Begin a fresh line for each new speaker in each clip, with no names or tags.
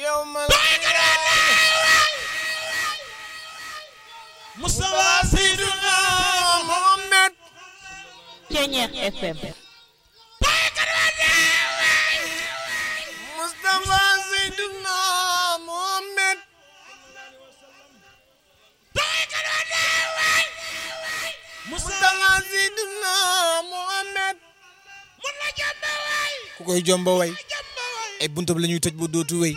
yawmal
Mustafa Seydina
Muhammad
Ceñeex FM
Mustafa Seydina Muhammad Mustafa Seydina Muhammad ku koy jomba way ay buntab la ñuy tëj bu dootu wéy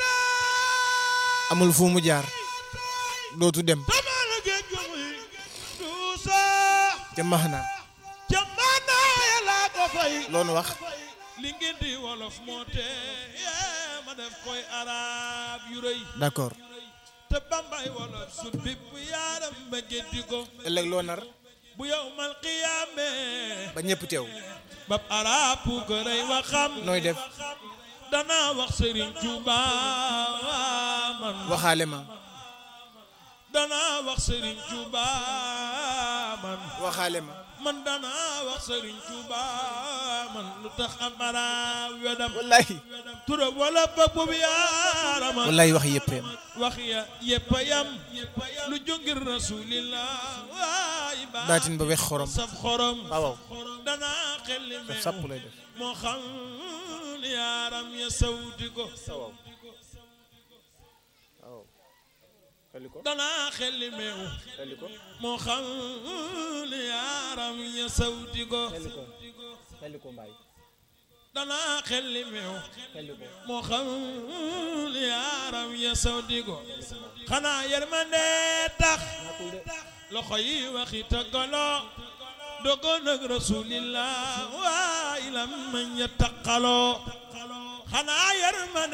amul fu mu jaar dootu dem
Tamala géej gu muy duusa
ca maxnaan
Jamana yàlla ko fay
loonu wax
li ngeen di wolof moo te ma def koy arab yu rëy
d'accord
te bambay wolof su bipp yaaram ba géddi ko
ëllëg loo nar
bu yow mal qiyaame
ba ñëpp teew
bab arab bu ko rëy waxam
nooy def
danaa wax Serigne Touba man
waxaale ma
danaa wax Serigne Touba man
waxaale ma
man danaa wax Serigne Touba man lu tax am arab wedam
wallahi
tura wala ba boobu yaarama
wallahi wax yëppeem
wax ya yëpp a yam lu jóngir rasulillah waay baa
baatin ba wex xorom
saf xorom
waaw
danaa xelli
daf
meew
sàpp lay def
moo xam yaaram ya sawti ko
waaw xeli ko
danaa xelli meew
xeli ko
moo xam yaaram ya sawti ko
xeli ko xeli ko mbaay
danaa xelli meew
xeli ko
moo xam yaaram ya sawti ko xanaa yërmande tax loxo yi waxi tëggaloo dogoon ak rasulillah waay lam mañ ya taqaloo xanaa yërmande